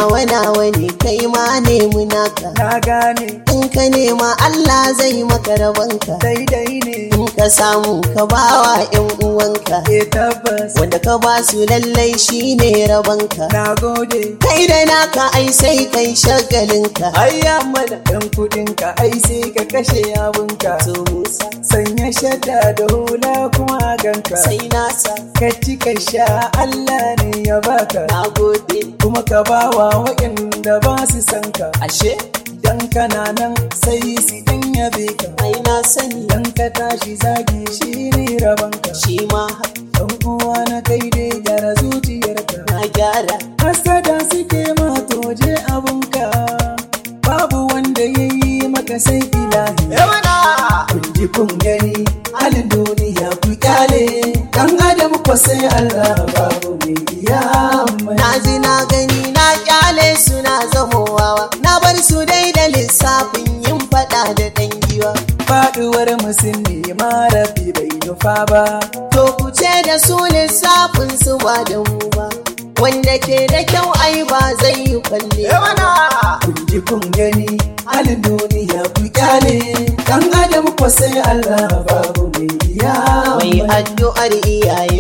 nawa nawa ne kai ma nemi naka na gane in ka nema Allah zai maka rabanka daidai ne in ka samu ka bawa yan uwanka e tabbas wanda ka ba su lallai shine rabanka na gode kai da naka ai sai kai shagalinka ayya mana dan kudin ka ai sai ka kashe abunka to Musa sanya shadda da hula kuma ganka sai nasa ka ci ka sha Allah ne ya baka na gode kuma ka bawa waɗanda ba su san ka ashe dan kana nan sai su dan yabe ka ai na sani dan ka tashi zagi shi ne rabanka shi ma haka dan uwa na kai dai gyara zuciyarka na gyara hasada suke ma toje abunka babu wanda ya yi maka sai ilahi kun ji kun gani halin duniya ku kyale dan adam ko sai Allah babu mai iya mai na ji na gani na kyale suna zamowawa na bar su dai da lissafin yin fada da dan giwa faduwar musulmi marafi bai nufa ba to ku ce da su lissafin su ba da mu ba wanda ke da kyau ai ba zai yi kwalle kun ji kun gani halin duniya ku kyale dan adam ko sai Allah babu mai iya mai addu'ar iyaye